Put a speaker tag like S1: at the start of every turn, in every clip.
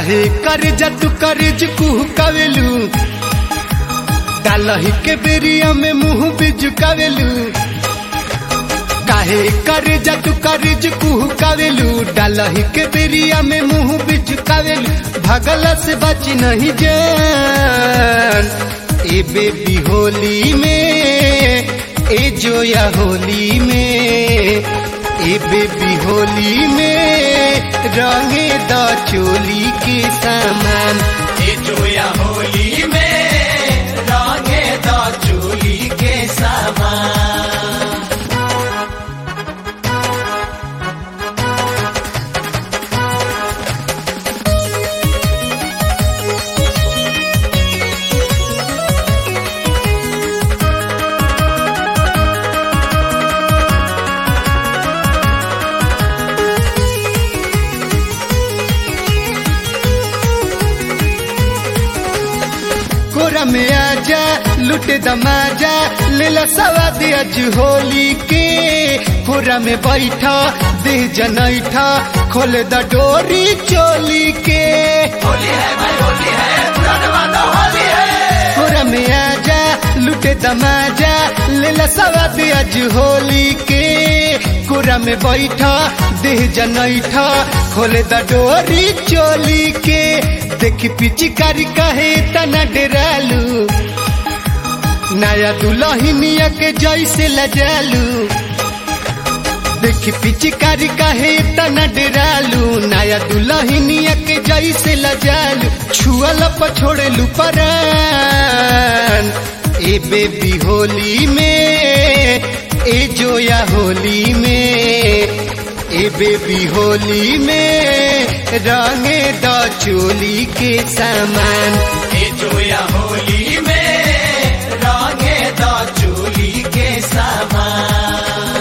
S1: काहे कर जतु करज कुह कवेलू डालही के बेरिया में मुंह बिजुकावेलू काहे कर जतु करज कुह कवेलू डालही के बेरिया में मुंह बिजुकावेलू भगल से बच नहीं जान ए बेबी होली में ए जोया होली में ए बेबी होली में रंगे द चोली के सामान
S2: ए जोया होली में रंगे द चोली के सामान
S1: कोरा में आजा लुटे दमाजा लेला सवाद अज होली के कोरा में बैठा दे जनैठा खोले द डोरी चोली के
S2: होली है भाई होली है पुराना वादा होली है
S1: कोरा में आजा लुटे दमाजा लेला सवाद अज होली के कोरा में बैठा देह जनैठा खोले द डोरी चोली के देखी पिचिकारी कहे तना डेरालू नया दुल्हनिया के जैसे लजालू देखी पिचिकारी कहे तना डेरालू नया दुल्हनिया के जैसे लजालू छुअल पछोड़ेलू परान ए बेबी होली में ए जोया होली में ए बेबी होली में रंगे द चोली के सामान
S2: ए जोया होली में रंगे द चोली के सामान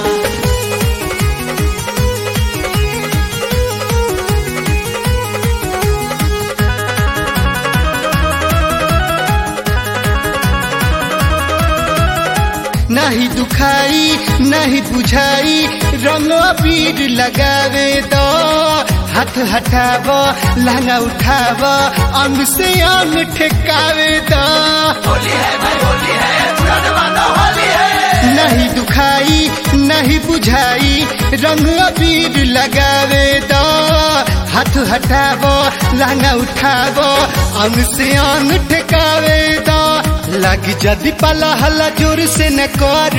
S1: नहीं दुखाई नहीं बुझाई रंग अबीर लगावे दो हाथ हटाव लहंगा उठाव अंग से अंग ठेकावे दो
S2: होली है भाई होली है पुराना वादा होली है
S1: नहीं दुखाई नहीं बुझाई रंग अबीर लगावे दो हाथ हटाव लहंगा उठाव अंग से अंग ठेकावे दो लग जदि पाला हल्ला जोर से न कर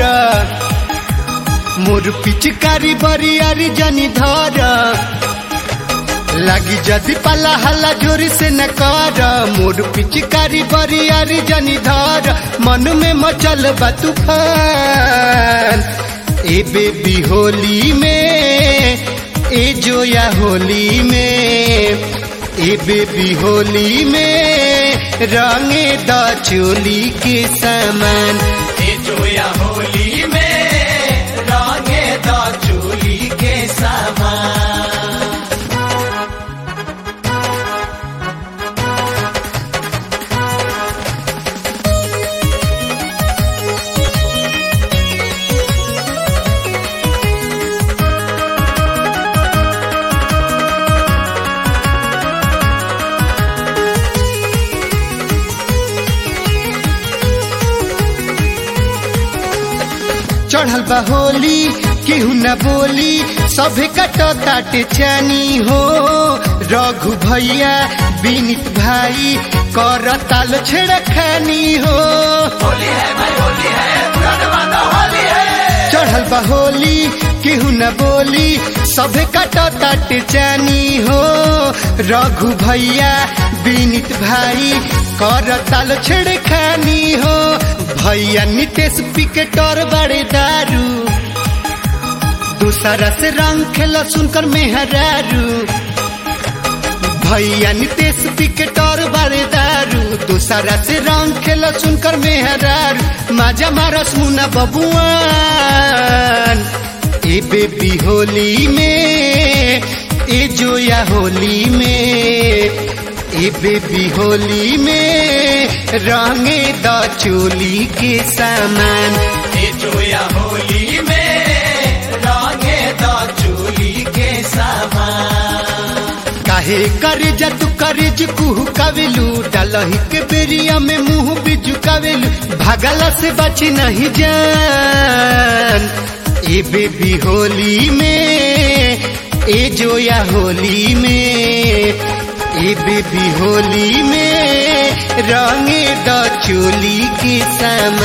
S1: मोर पिचकारी बरियारी जनी धर लगी जदि पाला हल्ला जोर से न कर मोर पिचकारी बरियारी जनी धर मन में मचल बा तूफान ए बेबी होली में ए जोया होली में ए बेबी होली में रंगे द चोली के सामान
S2: ए जोया होली में रंगे द चोली के सामान
S1: चढ़ल बा होली केहू न बोली सभे कट काटे चानी हो रघु भैया विनित भाई कर ताल छेड़ खानी हो
S2: होली है भाई होली है पुराना वादा होली है
S1: चढ़ल बा होली केहू न बोली सभे कट ताटे चानी हो रघु भैया विनित भाई कर ताल छेड़ खानी हो भैया नितेश पिकेटर बड़े दारू दूसरा से रंग खेला सुनकर मेहरारू भैया नितेश पिकेटर बड़े दारू दूसरा से रंग खेला सुनकर मेहरारू माजा मारस मुना बबुआन ए बेबी होली में ए जोया होली में ए बेबी होली में रंगे द चोली के सामान
S2: ए जोया होली में रंगे द चोली के सामान
S1: काहे करे जा तू करे जी कुहू कावेलू डालही के बेरिया में मुंह भी झुकावेलू भागला से बची नहीं जान ए बेबी होली में ए जोया होली में ए बेबी होली में रंगे द चोली के सामान